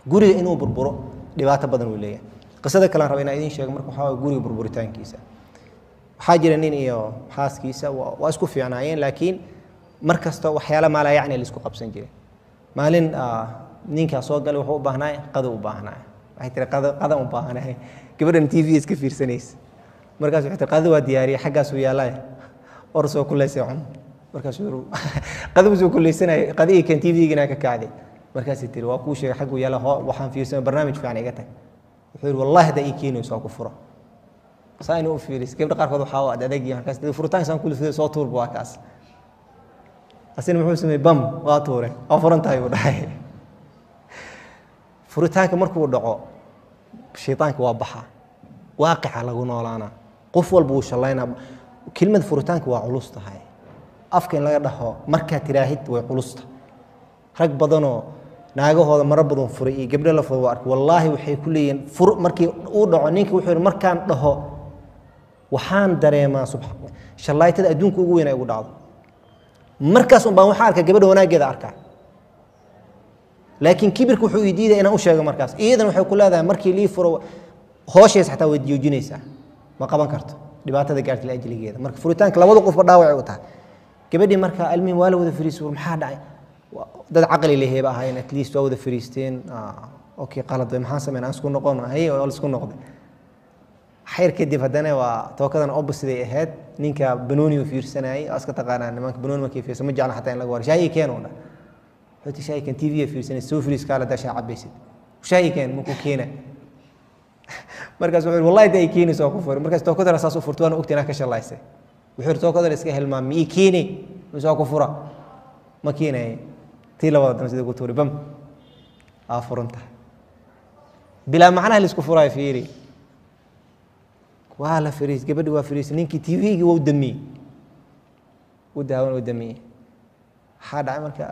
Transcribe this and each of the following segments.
guriga inuu burburo dhibaato badan uu leeyahay qisada kalean raba inaan idiin sheego marka waxaa waye guriga burburitaankiisa waxaa jira nin iyo xaaskiisa waa waa isku fiicnaayeen laakiin mar kasta waxyaala maalaa yacni la isku qabsan jiray maalin ah, ninkaa soo galay wuxuu u baahnaa qada u baahnaa waxay tiri qada qadan u baahnahay gabadhan t v iska fiirsanaysa markaas waxay tiri qada waa diyaariyay xaggaasuu yaallay or soo kuleysay cun markaasuu yiri qada buu soo kuleysanayay qadihii kan t v-gina ka kacday markaasay tiri waa kuu sheegay xagguu yaalla hoo waxaan fiirsanay barnaamij fiican iga tag wuxuu yidhi wallahi haddaa ii keenayso waa ku furo saa inuu u fiiris gabdha qaarkood waxaa u ad adeegyihin markaas dee furitaanka saan kula fiday soo tuurba waa kaas asina muxuu sameeyey bam waa tuure waa furan tahay buu dhahay furitaanka markuu dhaco shaytaanka waa baxa waaqica lagu noolaana qof walba wuu shallaynaa kelmad furitaanka waa culus tahay afka in laga dhaho markaad tiraahid way culusta rag badanoo naagahooda maro badan furay iyo gabdho la furay waa arkay wallaahi waxay ku leeyihiin fur markii uu dhaco ninka wuxuu yidhi markaan dhaho waxaan dareemaa subxa shallaytada adduunka ugu weyn ay ugu dhacdo markaas un baan waxaan arkaa gabadha wanaaggeeda arkaa laakiin kibirka wuxuu ii diidaya inaan u sheego markaas iyadan waxay ku leedahay markii lii furo hooshees xataa way joojinaysaa ma qaban karto dhibaatada gaarta laajligeeda marka furitaanka labada qofba dhaawacay u tahay gabadhii marka almihin waa la wada fariistay war maxaa dhacay Waa- dad caqli leheeba ahaayeen at least waa wada fariisteen Ah, okay qalad way maxaan sameyn aan isku noqon haye waa la isku noqday xayr kadib haddana waa tookadan opposite ay ahayd ninka banooni uu fiirsanayay oo iska taqaanaa nimanka banooni markay fiirsan ma jecla xataa in laga waro shaayi keen oo dhan wuxuu ti shaayi keen tv fiirsanay soo firiis kaala daa shaa cabaysid shaayi keen makuu keena markaas wuxuu yidhi wallahi da ay keenayso waa ku furi markaas tookadana saas u furto waana ogta inaa ka shallaysay wuxuu yidhi tookadana iska hilmaam miyii keeni mise waa ku fura ma keenaye tii labada dan sida ku tuuri bam aa furan tahay bilaa macnaha la isku furaayo fiiri waa la fariis gabadhi waa fariisay ninkii tvgii waa u damiyey u daawan u damiyey maxaa dhacay marka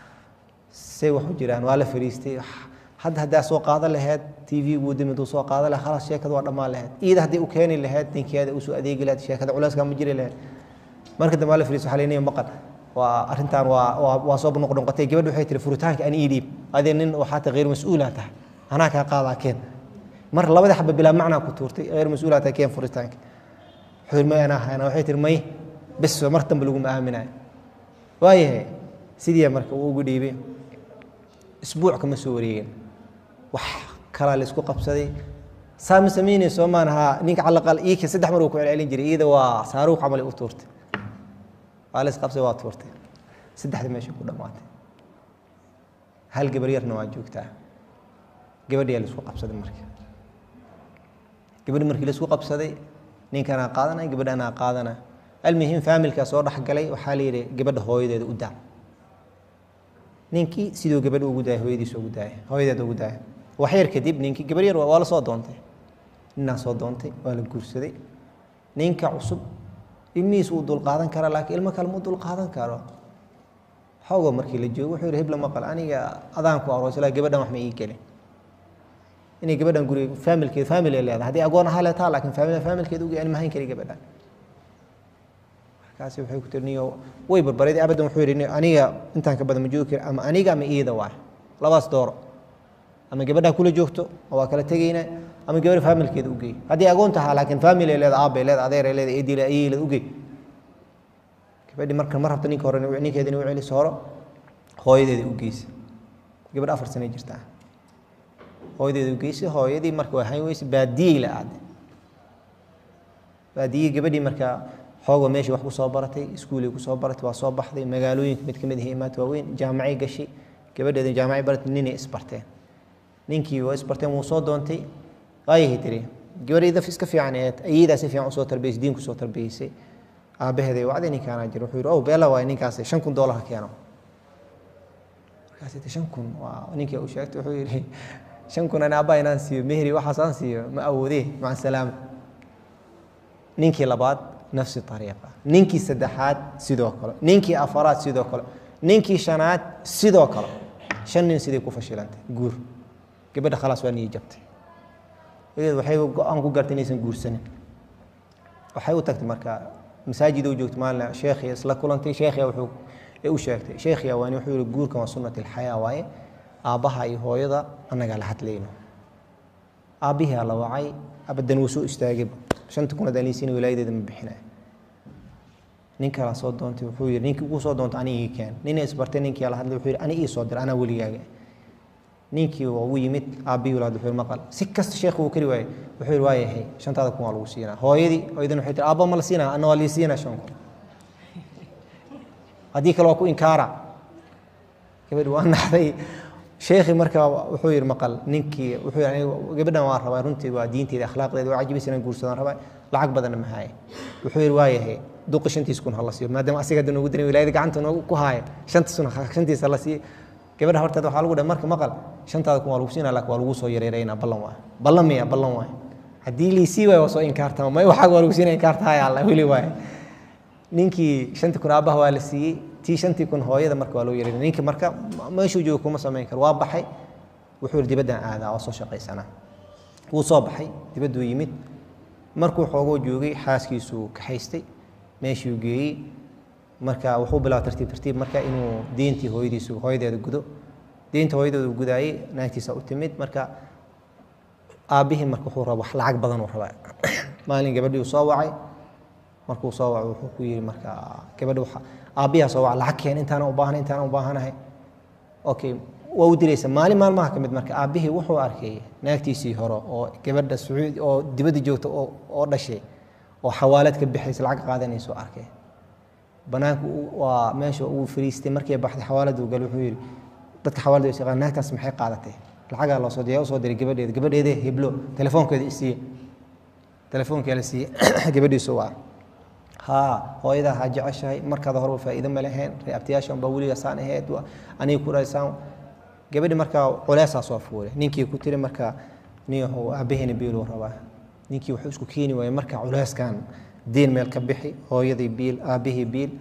say wax u jiraan waa la fariistay hadda haddaa soo qaadan lahayd tv gu dami duu soo qaadan lahayd khalas sheekada waa dhammaan lahayd iida haddii u keeni lahayd ninkeeda usoo adeegi lahayd sheekada culeyskaa ma jiri lahayd marka dambe waa la fariis waxaa leynaya maqan waa arrintan waa waa waa soo noqnoqotay gabadhi waxay tiri furitaanka ani ii dhiib adee nin waxaa ta hayr mas-uulaa tahay anaa kaa qaadaa keen mar labada xaba bilaa macnaa ku tuurtay hayr mas-uulaa tahay keen furitaanka wuxuu yidhi may anaa hayna waxay tiri may bes mar dambe laguma aaminayo waayahay sidii marka uu ugu dhiibay isbuuc kama soo wareegin wax kalaa la isku qabsaday saa ma samaynay soo maan haa ninka calaqal iika saddex mar uu ku celcelin jiray iyada waa saaruuq camal u tuurtay waa la isqabsay waa tuurtay saddexda meesha ku dhammaatay hal gabar yarna waa joogtaa gabadhiyaa la isku qabsaday marka gabadhi markii la isku qabsaday ninkanaa qaadanay gabadhanaa qaadana almuhim faamilkaa soo dhexgalay waxaa la yidhi gabadha hooyadeeda u daa ninkii siduu gabadha ugu daaya hooyadiisa ugu daaya hooyadeeda ugu daaya wax yar kadib ninkii gabar yar waa la soo doontay ninaa soo doontay waa la guursaday ninka cusub ilmihiis uu dulqaadan karaa laakiin ilmo kale mu dulqaadan karo xoogo markii la joogo wuxuu yidhi hebla maqal aniga adaan ku aroosla gabadhan wax ma ii gelin inay gabadhan guriga faamilkeed faamil ay leedahay haddii agoon ahaa leetaa laakiin faamil faamilkeed ugu ani mahayn kari gabadhan markaasi waxay ku tiri niyo way barbareed abadan wuxuu yidhi aniga intaan ka badan ma joogi kari ama aniga ama iyada waay labaas dooro ama gabadha kula joogto oo waa kala tegayna ama gabadha faamilkeeda u geey haddii agoon tahaa laakiin faamil ay leeda aabbay leeda adeer ay leeda eedile ayay leeda u geey gabadhi marka ma rabta ninka hore ninkeeda inay u celiso horo hooyadeeda u geysa gabadh afar sanay jirtaa hooyadeeda u geysay hooyadii marka waa hayn weyse baadiyey la aaday baadiyey gabadhii marka xooga meeshii wax ku soo baratay iskuulay ku soo baratay waa soo baxday magaalooyinka mid ka mid ahi imaad waaweyn jaamacay gashay gabadheeda jaamacay baratay ninay isbarteen ninkii waa isbarteen wuu soo doontay waayahay tiri gabadhayda iska fiican eed ayadaa si fiican usoo tarbiyeysay diin kusoo tarbiyeysay aabaheeday wacday ninkaanaa jira wuxuu yidhi ow beela waay ninkaas shan kun doolar ha keeno markaas shan kun waa ninkii u sheegtay wuxuu yidhi shan kun ani abbaa inaan siiyo mehri waxaas aan siiyo ma awoodee maca salaama ninkii labaad nafsi ariiqa ninkii saddexaad sidoo kale ninkii afaraad sidoo kale ninkii shanaad sidoo kale shan nin siday ku fashilantay guur gabadha khalaas waa niyi jabtay iyad waxay go-aan ku gartay inaysan guursanin waxay u tagtay marka masaajid u joogtay maalin sheekhiya isla kulantay sheekhiya wuxuu u sheegtay sheekhiya waani wuxuu yihi guurkan waa sunnat alxayaa waaye aabbaha iyo hooyada annagaa la hadlayno aabbihiaa la wacay abadan wuu soo istaagayba shanta kun hadaan liisiina wilaayadeeda ma bixinay nin kalaa soo doontay wuxuu yidhi ninkii ugu soo doonta ani ii keen nina isbartay ninkii la hadlay wuxuu yidhi ani ii soo dir anaa weligaaga ninkii waa u yimid aabbihii walaad wuxuu yidhi maqal si kasta sheekhu uu kari waayey wuxuu yidhi waayahay shantaada kun waa lagu siinaa hooyadii hooyadan waxay tiri aabba ma la siinaa anna waa lii siinaa shan kun haddii kale waa ku inkaara gabadhi waa naxday sheekhi marka wuxuu yidhi maqal ninkii wuxuu yidhi aniga gabadhan waa rabaa runtii waa diinteeda akhlaaqdeeda waa cajibaysa inaan guursadaan rabaa lacag badanna ma haaye wuxuu yidhi waayahay duqi shantiis kun hala siiyo maadaama asiga hadda noogu diray wilaayada gacanta noogu ku haaya shantiis kun shantiis hala siiyo gabadha horteeda waxaa lagu dhahay marka maqal shantaada kun waa lagu siinaa laakiin waa lagu soo yareeraynaa ballan waay ballan miya ballan waay haddii liisii waayo waa soo inkaartama may waxaaga waa lagu siinaa inkaartaaya alla weli waay ninkii shantii kun aabbaha waa la siiyey tii shantii kun hooyada marka waa loo yareynay ninkii marka meeshuu joogo kuma samayn karo waa baxay wuxuu yidhi dibaddan aadaa waa soo shaqaysanaa wuu soo baxay dibadduu yimid markuu xoogoo joogay xaaskiisuu kaxaystay meeshuu geeyey marka wuxuu bilaaba tartiib tartiib marka inuu deentii hooyadiisu hooyadeeda gudo deenta hooyadeeda uu gudaayey naagtiisa u timid marka aabbihii marka wuxuu raba wax lacag badan uu rabaa maalin gabadhii uu soo wacay markuu soo wacay wuxuu ku yidhi marka gabadhi waxa aabbiyaa soo waca lacag keen intaana u baahan intaana u baahanahay okay waa u diraysa maalin maalmaha ka mid marka aabbihii wuxuu arkay naagtiisii hore oo gabadha sacuudi oo dibadda joogta oo oo dhashay oo xawaalad ka bixaysa lacag qaadanayso arkay banaanka waa meesha uu fariistay markii baxday xawaalada uu gal wuxuu yidhi dadka xawaalada is yaqaan naagtaas maxay qaadatay lacagaa loo soo diray usoo diray gabadheeda gabadheeda heblo telefoonkeeda isiiye telefoonkeeda la siiye gabadhiisu waa haa hooyadaa ha jeceshahay markaada horeba faa'iido ma lahayn reabtiyaasha unbaa weliga saan ahayd aniga ku dhaysaan gabadhi markaa culeysaa soo fuulay ninkii ku tiri marka niyahow aabbaheena biiluu rabaa ninkii wuxuu isku keeni waayey marka culeyskan deen meel ka bixi hooyadii biil aabbihii biil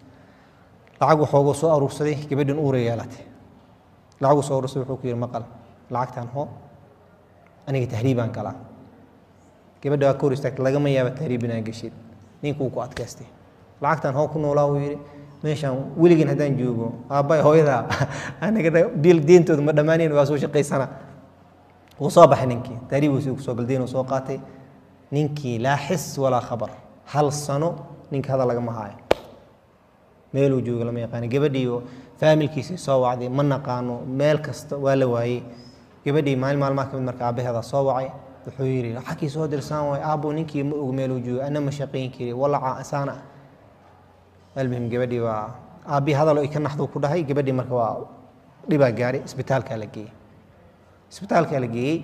lacag waxoogu soo aruursaday gabadhin uura yeelatay lacaguu soo aruursaday wuxuu ku yidhi maqal lacagtan hoo aniga tahriibaan galaa gabadha waa ka hor istaagtay lagama yaaba tahriib inaa geshid ninkuu ku adkaystay lacagtan hoo ku noolaa uu yidhi meeshaan weligeen haddaan joogo aabbaay hooyadaa aniga biil deentooda ma dhammaanayn waa soo shaqaysana wuu soo baxay ninkii tahriibuu si kusoo gal deenuu soo qaatay ninkii laa xis walaa khabar hal sano ninka hadal lagama haayo meeluu jooga lama yaqaano gabadhii oo faamilkiisii soo wacday ma naqaano meel kasta waa la waayey gabadhii maalin maalmaha kamid marka aabbaheeda soo wacay wuxuu yidhi xagkii soo dirsaan waay aabbo ninkii ma og meeluu joogo ana ma shaqayn kari walaca saana almuhim gabadhii waa aabbii hadal ay ka naxduu ku dhahay gabadhii marka waa dhibaa gaaray isbitaalkaa la geeyey isbitaalkaa la geeyey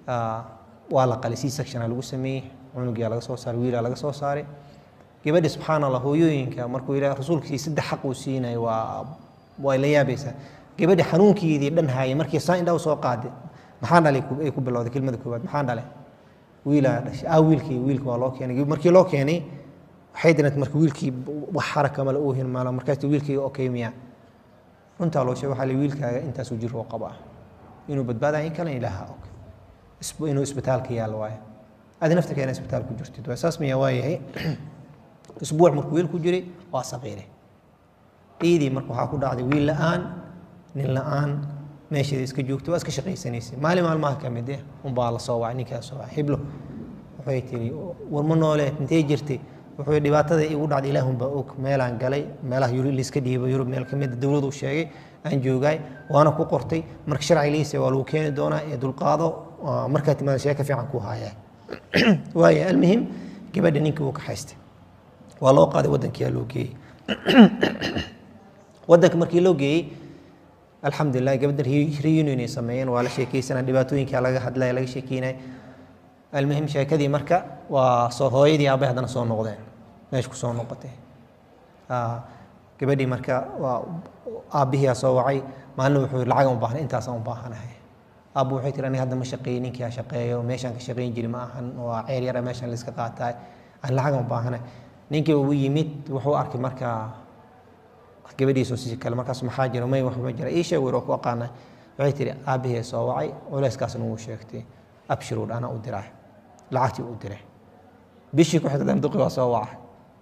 waa la qalay c sectiona lagu sameeyey cunugaa laga soo saaray wiilaa laga soo saaray gabadhi subxaan allah hooyooyinka markuu ilaah rasuulkiisii saddex xaq uu siinay waa way la yaabaysaa gabadhi xanuunkeedii dhan haayay markii saa indhaa soo qaaday maxaa dhalay ay ku bilowday kelmada koowaad maxaa dhalay wiilaa dhashay ah wiilkii wiilka waa loo keenay markii loo keenay waxay dirant marka wiilkii wax xaraka male uuhin maala markaas wiilkii okay miya runtaa loo sheegay waxaa la wiilkaaga intaasuu jir oo qaba inuu badbaadaya in kale ilaaha og inuu isbitaalka yaal waayo adi nafta keena isbitaal ku jirtid waa saas miya waayahay isbuuc markuu wiil ku jiray waa saqiire ciidii marka waxaa ku dhacday wiil la-aan nin la-aan meesheeda iska joogto waa iska shaqaysanaysay maalin maalmaha ka mid eh unbaa la soo wacay ninkaa soo wacay hiblo waxay tiri war ma nooleed intee jirtay wuxuu dhibaatada igu dhacday ilaahunbaa og meelaan galay meelaha yurub liiska dhiibo yurub meel ka mid dowladu sheegay aan joogaay waana ku qortay marka sharci liisa waa lagu keeni doonaa ee dulqaado markaa timaada sheeka fiican ku hayaa waaya almuhim gabadha ninkii wuu ka haystay waa loo qaaday waddankiyaa loo geeyey waddanka markii loo geeyey alxamdulilah gabadha reunion ay sameeyeen waa la sheekeysanaa dhibaatooyinkaa laga hadlaya laga sheekeynaya almuhim sheekadii marka waa soo hooyadii aabay haddana soo noqdeen meesha ku soo noqotay gabadhii marka waa aabbihiyaa soo wacay maalin wuxuu yidhi lacagan u baahan intaasaan u baahanahay aabbu waxay tiri aniga hadda ma shaqeeyo ninkii ha shaqeeyo meeshaan ka shaqeyn jiri ma ahan waa ceer yara meeshaan la iska qaataay aan lacagan u baahanahay ninkii ugu yimid wuxuu arkay marka gabadhiisu si kale markaas maxaa jira may wax ma jira ii sheeg weer oo ku aqaana waxay tiri aabbihii soo wacay culeyskaasna wuu sheegtay abshiruu dhana u diraa lacagtii u diray bishii ku xigta duqi waa soo wacay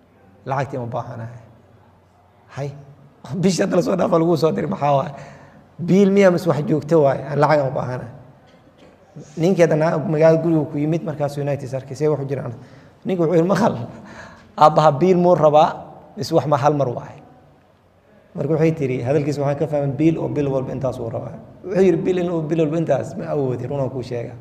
lacagtii ma baahanahay hay bishii hadda lasoo dhaafa lagu soo diray maxaa waaye biil miya mas wax joogto waaye aan lacag aan u baahana ninkeeda naa magaalada guriga ku yimid markaasuu united arkay see wuxuu jiraan ninka wuxuu yidhi maqal aabbaha biil muu rabaa is wax ma hal mar waaye marka waxay tiri hadalkiisa waxaan ka fahman biil oo bil walba intaas uu rabaa wuxuu yidhi bil inuu bil walba intaas ma awoodi runaan kuu sheega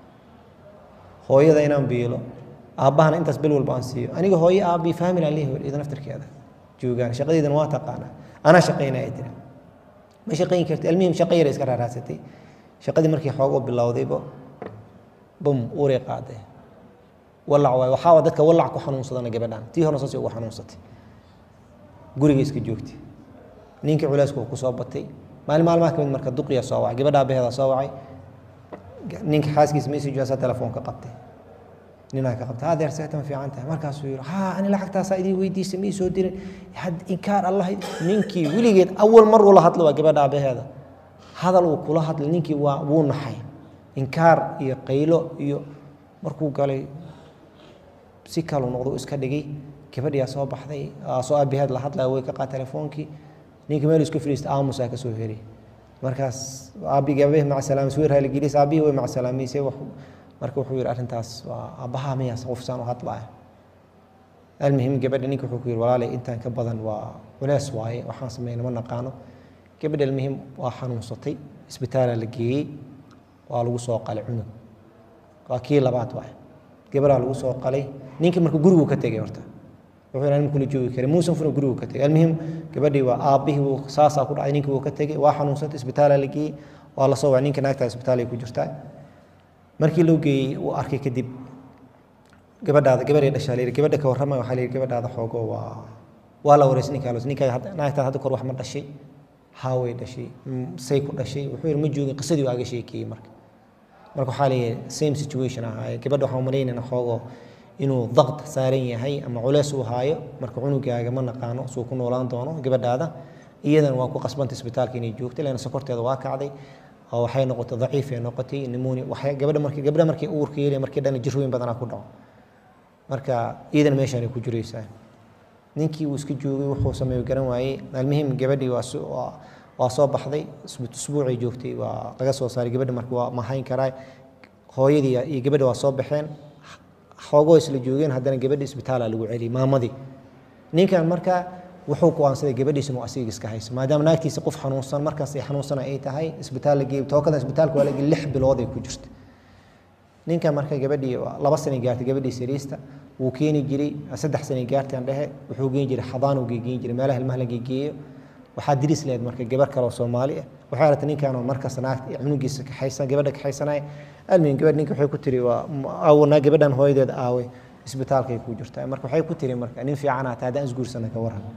hooyada inaan biilo aabbahana intaas bil walba aan siiyo aniga hooyo aabbii faamil aan leeyahay ida naftirkeeda joogaan shaqadeydana waa taqaanaa anaa shaqaynaya tiri ma shaqayn karti almuhim shaqo yara iska raaraasatay shaqadii markii xoog u bilowdayba bum uuray qaaday walac waay waxaa dadka walac ku xanuunsadana gabadhan tii horena saasay ugu xanuunsatay guriga iska joogtay ninkii culeysku uu ku soo batay maalin maalmaha ka mid marka duqiya soo wacay gabadha abaheeda soo wacay ninka xaaskiisa message asaa telefoonka qabtay ninaa ka qabtay adeer seetan fiican tahay markaasuu yidhi haa ani lacagtaasaa idin weydiisay ma ii soo dirin had inkaar allah ninkii weligeed awal mar ula hadla waa gabadha abaheeda hadal uu kula hadlay ninkii waa wuu naxay inkaar iyo qaylo iyo markuu galay si kalu noqdo iska dhigay gabadhiyaa soo baxday soo abaheed la hadlaya way ka qaad telefoonkii ninka meel isku fadhiista aamusaa ka soo heri markaas aabbigi abahe maca salaam sweer haaligelis aabbihii way maca salaamaysay marka wuxuu yidhi arrintaas waa aabbaha miyaas qofsaan u hadlaya almuhim gabadha ninka wuxuu ku yidhi walaalay intaan ka badan waa culees waaye waxaan sameyna ma naqaano gabadha almuhim waa xanuunsatay isbitaalaa la geeyey waa lagu soo qalay cunug waa kii labaad waaye gabadhaa lagu soo qalay ninkii marka guriguu ka tegay horta wuxuu yidhi kula joogi karay muusan funa gurigu ka tegay almuhim gabadhii waa aabbihii wuu saasaa ku dhacay ninkii wuu ka tegay waa xanuunsatay isbitaalaa la geeyey waa la soo wacay ninka naagtaa isbitaalay ku jirtaa markii loo geeyey uu arkay kadib gabadhaada gabadhay dhashaa layidhi gabadha ka warramaya waxaa layidhi gabadhaada xoogo waa waa la wareysay ninkaa los ninkaa naagtaad hadda kor wax ma dhashay haa way dhashay say ku dhashay wuxuu yidhi ma joogin qisadii waaga sheekeeyey marka marka waxaa leeyahay same situation ahaaye gabadha waxaan umalaynayna xoogo inuu daqd saaran yahay ama culeys uu haayo marka cunugaaga ma naqaano suu ku noolaan doono gabadhaada iyadana waa ku qasbanta isbitaalka inay joogto leana sokorteeda waa kacday oo waxay noqotay daciifay noqotay nimoni waxay gabadha markii gabadha markii uurka yeelay markii dhan jirooyin badanaa ku dhaco marka iyadana meeshaanay ku jiraysaa ninkii uu iska joogay wuxuu sameeyo garan waayey almuhim gabadhii waa waa soo baxday usbuucay joogtay waa laga soo saaray gabadha marka waa mahayn karaa hooyadii iyo gabadha waa soo baxeen xoogoo isla joogeen haddana gabadhi isbitaala lagu celiyey maamadii ninkan marka wuxuu go'aansaday gabadhiisa inuu asiga iska hayso maadaama naagtiisa qof xanuunsan markaas ay xanuunsan ay tahay isbitaal la geeyey tookadan isbitaalka waa la geeyey lix bilood ay ku jirta ninkan marka gabadhii laba sanay gaartay gabadhii sariista wuu keeni jiray saddex sanay gaartay aan dhehe wuxuu geen jiray xadaan uu geegeyn jiray meelaha ilmaha la geegeeyo waxaa diris leed marka gabar kale oo soomaali ah waxay aragtay ninkan oo markaas naagta cunugiisa kaxaysan gabadha kaxaysanaya almin gabadh ninka waxay ku tiri waa aawna gabadhan hooyadeed aawe isbitaalkay ku jirtaa marka waxay ku tiri marka nin fiican ataa haddaan isguursana ka waran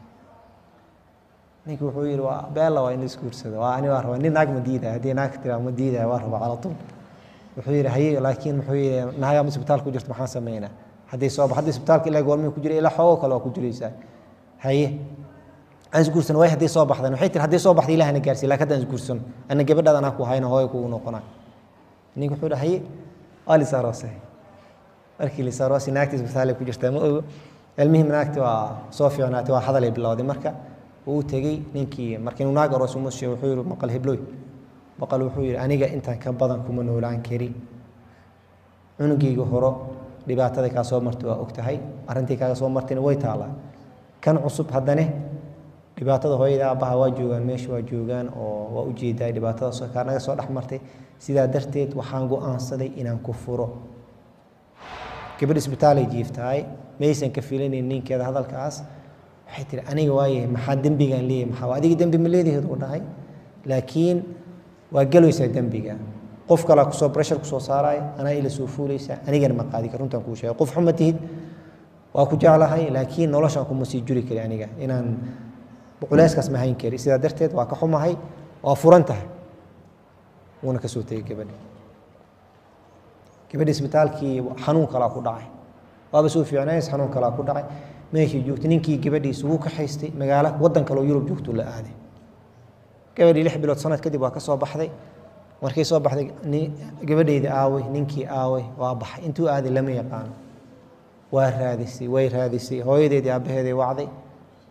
ninka wuxuu yidhi waa beella waa in la isguursado waa ani waa rabaa nin naag ma diidaya haddii naag tiraa ma diidaya waa rabaa cala tul wuxuu yidhi haye laakiin muxuu yidhi naagaama isbitaal ku jirto maxaan sameynaa hadday soo hadday isbitaalka ilaa goormay ku jira ilaa xoogoo kale waa ku jiraysaa haye aan isguursan way haddii soo baxdan waxay tiri haddii soo baxda ilahana gaarsiiy laakiin haddaan isguursan ana gabadhaada anaa ku hayna hooya kugu noqonaa ninka wuxuu yidhi haye waa lisaaroosay markii lisaaroosay naagta isbitaalay ku jirtaa ma ogo almuhim naagti waa soo fiicnaatay waa hadalay bilowday marka uu tegey ninkii marka inuu naag aroos uma sheego wuxuu yidhi maqal hebloy maqal wuxuu yidhi aniga intaan ka badan kuma noolaan karin cunugayga horo dhibaatada kaa soo martay waa og tahay arrintii kaaga soo martayna way taalaa kan cusub haddane dhibaatada hooyada aabbaha waa joogaan meesha waa joogaan oo waa ujeedaa dhibaatada kaa naga soo dhex martay sidaa darteed waxaan go'aansaday inaan ku furo gabadh isbitaalay jiiftahay maysan ka filanayn ninkeeda hadalkaas waxay tihi aniga waayahay maxaa dembigaan leeyahay maxaa adiga dembi ma leedaheed uu dhahay laakiin waa galaysaa dembiga qof kalaa kusoo breshar kusoo saaraya anaa ila soo fuulaysaa anigana ma qaadi kar runtaan kuu sheegay qof xuma tihid waa ku jeclahay laakiin noloshaan kuma sii juri kari aniga inaan culeyskaas ma hayn kari sidaa darteed waa ka xumahay waa furan tahay wuuna ka soo tegey gabadhi gabadhi isbitaalkii xanuun kalaa ku dhacay waaba soo fiicnays xanuun kalaa ku dhacay meeshii joogtay ninkii gabadhiisa wuu ka haystay magaalo waddan kale oo yurub joogtuu la aaday gabadhii lix bilood sanad kadib waa ka soo baxday markay soo baxday gabadhayda aawey ninkii aawey waa baxay intuu aaday lama yaqaano waa raadisay way raadisay hooyadeedii aabbaheeday wacday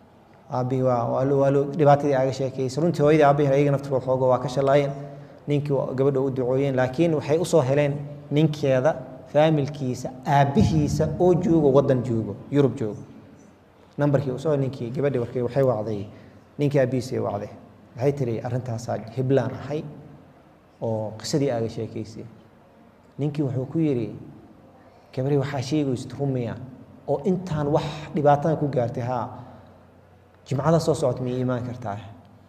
aabbihii waa waa loo waa loo dhibaatadii aaga sheekeysay runtii hooyadii aabbihii ayaga naftirkood xooga waa ka shalaayeen ninkii waa gabadha u ducooyeen laakiin waxay usoo heleen ninkeeda faamilkiisa aabbihiisa oo joogo waddan joogo yurub joogo nambarkii usoo ninkii gabadhii markay waxay wacday ninkii aabbihiisay wacday waxay tiri arrintaasaa hiblaan ahay oo qisadii aaga sheekeysay ninkii wuxuu ku yidhi gabadhii waxaa sheegaysid rumiya oo intaan wax dhibaatada ku gaartay haa jimcada soo socota miyay imaan kartaa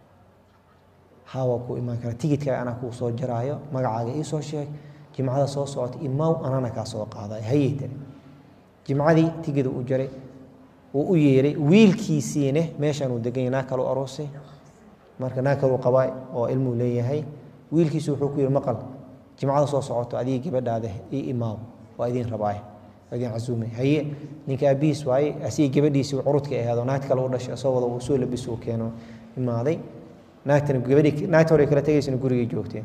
haa waa kuu imaan karaa tigidkaaga anaa kuu soo jaraayo magacaaga ii soo sheeg jimcada soo socota imaw anana kaa soo qaadayo hayey tiri jimcadii tigida u jaray wuu u yeeray wiilkiisiine meeshaan uu degan yahay naag kale u aroosay marka naag kale uu qabaa oo ilmuu leeyahay wiilkiisu wuxuu ku yidhi maqal jimcada soo socoto adigii gabadhaada ii imaaw waa idiin rabaay waa idiin casuumay haye ninka aabihiis waaye asigii gabadhiisii curudka ahaado naagta kale u dhashay asoo wada uu soo labis uu keeno imaaday naagtana gabadhii naagta hore kala tegaysana gurigay joogteen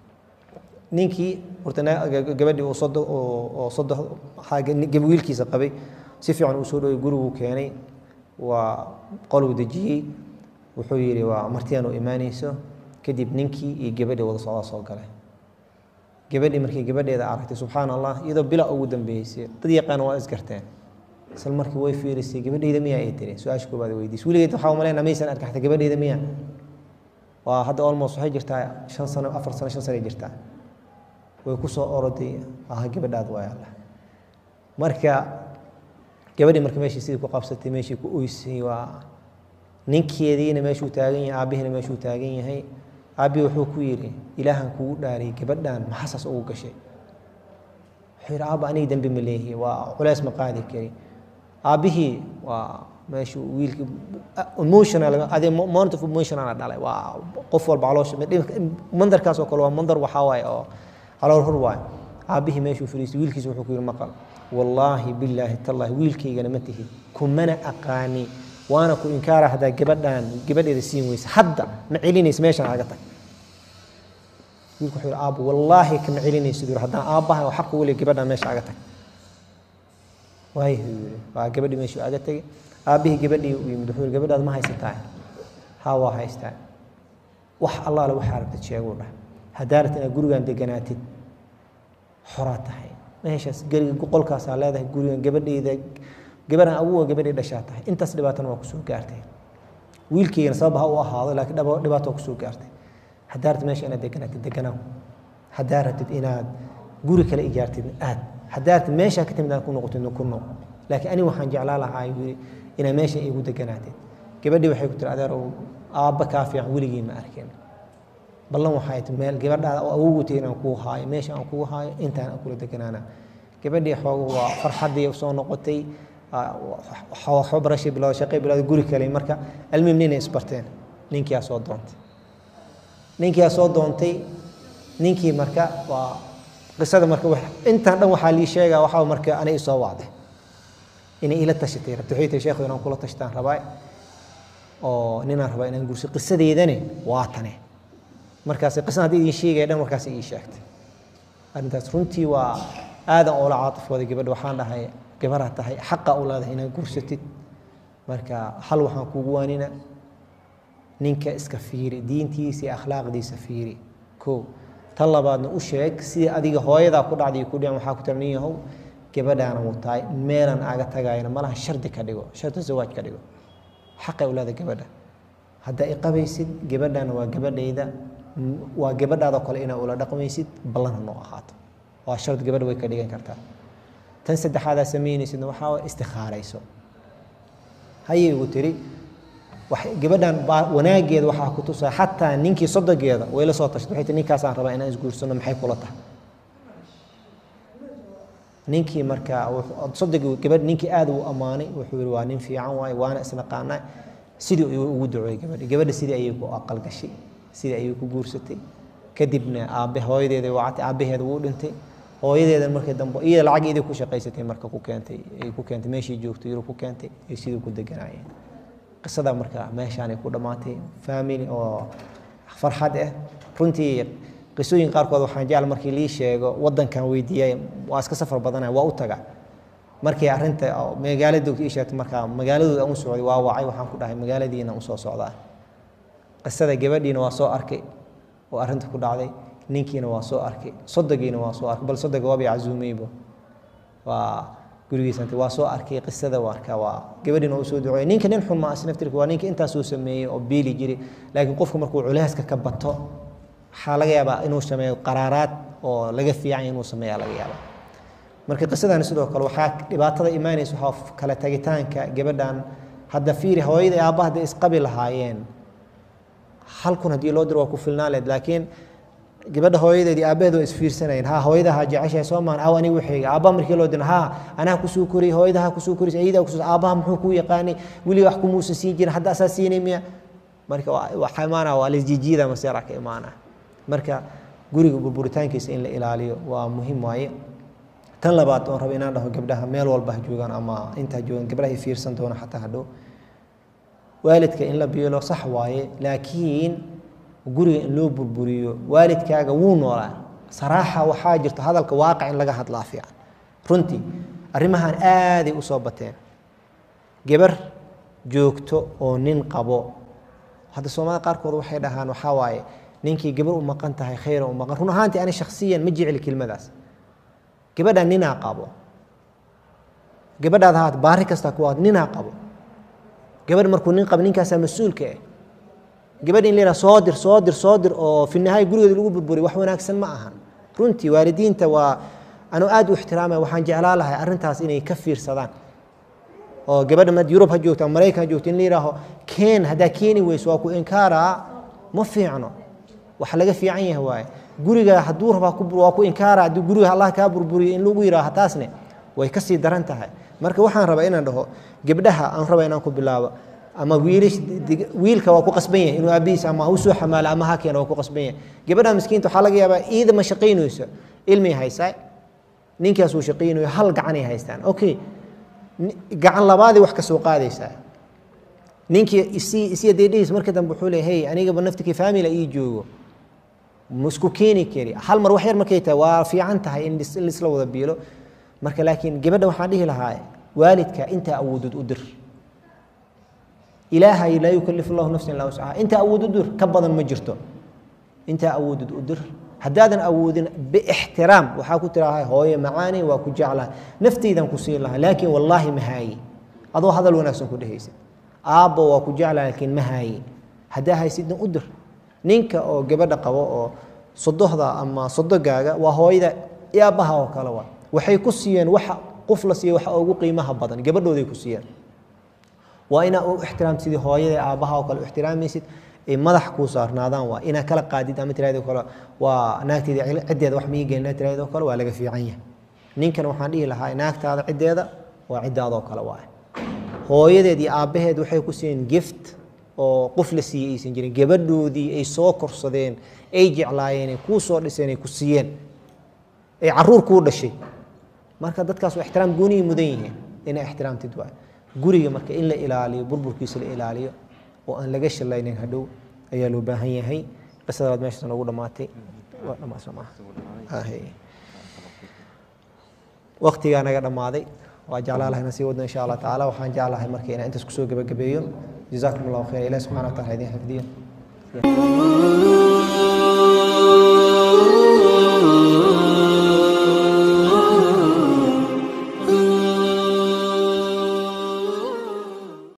ninkii horta gabadhii uu sodo oo sodo wiilkiisa qabay si fiican uu soo dhoway guriguu keenay waa qoluu dejiyey wuxuu yidhi waa martiyan u imaanayso kadib ninkii iyo gabadhii wada socdaa soo galay gabadhii markii gabadheeda aragtay subxaan allah iyadoo bila ugu dambeysay dad yaqaan waa isgarteen isla markii way fiirisay gabadheyda miyaa ay tiri su-aasha koobaad weydiisay weligeed waxaa umaleynaa maysan arkin xataa gabadheyda miyaa waa hadda almost waxay jirtaa shan sano afar sano shan sanay jirtaa way ku soo oroday aha gabadhaad waay allah marka gabadhii marka meeshii sidii ku qabsatay meeshii ku oysay waa ninkeediina meeshuu taagan yahay aabbihiina meeshuu taagan yahay aabbi wuxuu ku yidhi ilaahan kugu dhaariyay gabadhan maxasaas ugu gashay wuxuu yidhi aabba aniga dembi ma leehi waa culays ma qaadi kari aabbihii waa meeshuu wiilkii emotional adi moment of emotional dhalay waa qof walba caloosha mandarkaas oo kale waa mandar waxaa waaye oo calool hur waaye aabbihii meeshuu fadhiistay wiilkiisa wuxuu ku yidhi maqal wallaahi billaahi tallaahi wiilkaygana ma tihid kumana aqaani waana ku inkaara haddaa gabadhaan gabadheeda siin weysa hadda ma celinaysa meeshaan aga tag wiilku wuxuu yidhi aabbo wallaahi kama celinaysid yidhi haddaan aabbahay oo xaqa weli gabadhaan meesha aga tag waayo yidhi waa gabadhii meeshuu aga tegay aabbihii gabadhii u yimid wuxuu yidhi gabadhaad ma haysataa haa waa haystaa wax allaale waxaa rabtid sheeguu dhah haddaa rabtid inaad gurigan deganaatid xoraa tahay meeshaas gariga qolkaasaa leedahay gurigan gabadheyda gabarhan awoga gabadhii dhashaa tahay intaas dhibaatana waa kusoo gaartay wiilkeygana sabab ha u ahaado laakiin dhibaato waa kusoo gaartay haddaa rabtid meesha inaad deganaatid deganaaw haddaa rabtid inaad guri kale ijaartid aad haddaa rabtid meeshaa ka timid aad ku noqotid ku noq laakiin ani waxaan jeclaa lahaa yiri inaad meesha igu deganaatid gabadhii waxay ku tiri adeerow aabba kaa fiican weligii ma arkin ballan waxay ti meel gabadhaada oo awogu tahay inaan kuu haayo meesha aan kuu haayo intaan aan kula deganaana gabadhii xooga waa farxaddii soo noqotay waxba barashay bilowda shaqay bilowda guri kale marka almuhim ninay isbarteen ninkiyaa soo doontay ninkiyaa soo doontay ninkii marka waa qisada marka intaan dhan waxaa lii sheegaa waxaa marka anay isoo wacday inay ila tashatay rabta waxay tihi sheekhu inaan kula tashtaan rabaa oo ninaan rabaa inaan gurso qisadeedane waa tane markaas qisada haddii idin sheegaya dhan markaas ii sheegtay arrintaas runtii waa aadan oola caatifooday gabadha waxaan dhahay gabaraa tahay xaqa u leedahay inaad gursatid marka hal waxaan kugu waanina ninka iska fiiri diintiisa iyo akhlaaqdiisa fiiri ko tan labaadna u sheeg sidii adiga hooyadaa ku dhacday ku dhican waxaa ku tira nin yahow gabadhaana wataay meelan aaga tagayana malaha shardi ka dhigo shardi zawaaj ka dhigo xaqay u leedahay gabadha haddaa i qabaysid gabadhana waa gabadhayda waa gabadhaadoo kale inaa ula dhaqmaysid ballanha noo ahaato waa shard gabadha way ka dhigan kartaa tan saddexaadaa samaynaysidna waxaa waa istikhaarayso hayay igu tiri gabadhan wanaageeda waxaa ku tusaa xataa ninkii sodogeeda way la soo tashtay waxay tii ninkaasaan rabaa inaan isguursano maxay kula tahay ninkii marka sodogii gabadh ninkii aad uu ammaanay wuxuu yihi waa nin fiican waaye waana isnaqaanaa sidii ayuu ugu duceeyey gabadhi gabadha sidii ayay ku aqal gashay sidii ayay ku guursatay kadibna aabe hooyadeeda wacatay aabaheeda wuu dhintay hooyadeedan markii dambe iyada lacag idii ku shaqaysatay marka ku keentay ay ku keentay meeshii joogtay yurub ku keentay ay sidii ku deganaayeen qisada marka meeshaanay ku dhammaatay family oo farxad ah runtii qisooyin qaarkood waxaan jecel markii lii sheego waddankan weydiiyay waa iska safar badanaya waa u taga markii arrinta magaalada ii sheegtay markaa magaaladooda aan u socday waa wacay waxaan ku dhahay magaaladiina usoo socdaa qisada gabadhiina waa soo arkay oo arrinta ku dhacday ninkiina waa soo arkay sodogiina waa soo arkay bal sodoga waabay casuumeybo waa gurigiisanta waa soo arkay qisada marka waa gabadhiina waa usoo duceeyay ninka nin xun ma asnaftirka waa ninka intaasuu sameeyey oo beeli jiray laakiin qofku markuu culeyska ka bato waxaa laga yaabaa inuu sameeyo qaraaraad oo laga fiican inuu sameeya laga yaabaa marka qisadani sidoo kale waxaa dhibaatada imaanaysa waxaa kala tagitaanka gabadhan hadda fiiri hooyada iyo aabbaha hadday isqabi lahaayeen hal kun haddii loo diro waa ku filnaan leed laakiin gabadha hooyadeed iyo aabbaheed waa isfiirsanayeen ha hooyada ha jeceshahay soo maan aw aniga waxayga aabbaha markii loo diro ha anaa kusoo koriyay hooyada ha kusoo koriyay ayadaa kusoo aabbaha muxuu kuu yaqaanay weli wax kumuusan siin jirin hadda asaa siinay miya marka waxaa imaanaa waa laisjijiida maseera ka imaanaa marka guriga burburitaankiisa in la ilaaliyo waa muhiim waaye tan labaad oon raba inaan dhaho gabdhaha meel walba ha joogaan ama intaa joogaan gabdhaha fiirsan doona xataa hadhow waalidka in la biilo sax waaye laakiin guriga in loo burburiyo waalidkaaga wuu noolaa saraaxa waxaa jirto hadalka waaqic in laga hadlaa fiican runtii arrimahan aaday u soo bateen gabar joogto oo nin qabo hadda soomaalida qaarkood waxay dhahaan waxaa waaye ninkii gabar u maqan tahay khayra u maqan run ahaantii ani shakhsiyan ma jecli kelmadaas gabadha ninaa qabo gabadhaad ahaat baari kasta ku ahaat ninaa qabo gabadh markuu nin qabo ninkaasaa mas-uulka ah gabadh in la yidhaha soo dir soo dir soo dir oo fi nihaaya gurigeeda lagu burburiyo wax wanaagsan ma ahan runtii waalidiinta waa anuu aad u ixtiraamaya waxaan jeclaa lahay arrintaas inay ka fiirsadaan oo gabadha mad yurub ha joogto ama maraykan ha joogto in la yidhaaho keen haddaa keeni weyso waa ku inkaaraa ma fiicno wax laga fiican yahay waaye guriga hadduu rabaa waa ku inkaara haddii guriga allah kaa burburiyo in lagu yidhaaho taasne way ka sii daran tahay marka waxaan rabaa inaan dhaho gabdhaha aan raba inaan ku bilaabo ama wiilish wiilka waa ku qasban yahay inuu aabihiis ama u soo xamaalo ama ha keeno waa ku qasban yahay gabadha miskiinta waxaa laga yaabaa iida ma shaqaynayso ilmay haysaa ninkaas uu shaqaynayo hal gacanay haystaan okay gacan labaadii wax ka soo qaadaysaa ninkii isi isiya deedhihiis marka dambe wuxuu leeyahay hey anigaba naftikii famila ii joogo isku keeni kari hal mar wax yar markay tahay waa fiican tahay in lisla wada biilo marka laakiin gabadha waxaan dhihi lahaa waalidka intaa awoodod u dir ilaahay laa yukalifu llahu nafsan illaa wuscaha intaa awood u dir ka badan ma jirto intaa awoodod u dir haddaadan awoodin biixtiraam waxaa ku tiraha hooye macaani waa ku jeclaha naftaydan ku siin lahaa laakiin wallaahi ma haaye adoo hadal wanaagsan ku dhehaysid aabba waa ku jeclaha laakiin ma haaye haddaa haysidna u dir ninka oo gabadha qabo oo sodohda ama sodogaaga waa hooyada aabbaha oo kale waa waxay ku siiyeen waxa qof la siiya waxa ugu qiimaha badan gabadhooday ku siiyeen waa inaa u ixtiraamta sidii hooyada aabbaha oo kale u ixtiraamaysid ay madax kuu saarnaadaan waa inaa kala qaadid ama tiraahdo kale waa naagteeda ciddeeda wax mii gelina tiraahdo kale waa laga fiican yahay ninkan waxaan dhihi lahaa naagtaada ciddeeda waa ciddaadoo kale waa hooyadeed iyo aabbaheed waxay ku siiyeen gift oo qof la siiyey aysan jirin gabadhoodii ay soo korsadeen ay jeclaayeen ay kuu soo dhiseen ay ku siiyeen ay caruur kuu dhashay marka dadkaas waa ixtiraam gooniyay mudan yihiin inay ixtiraamtid waay guriga marka in la ilaaliyo burburkiisa la ilaaliyo oo aan laga shalaynin hadhow ayaa loo baahan yahay qisadaad meeshaas noogu dhammaatay waa dhammaasoo maaha waqtigaa naga dhammaaday waa jeclaa lahay na sii wadno insha allah tacaala waxaan jeclahay marka inaan intaas kusoo gebagabeeyo جزاكم الله خير إلى سبحانه وتعالى هذه حفظية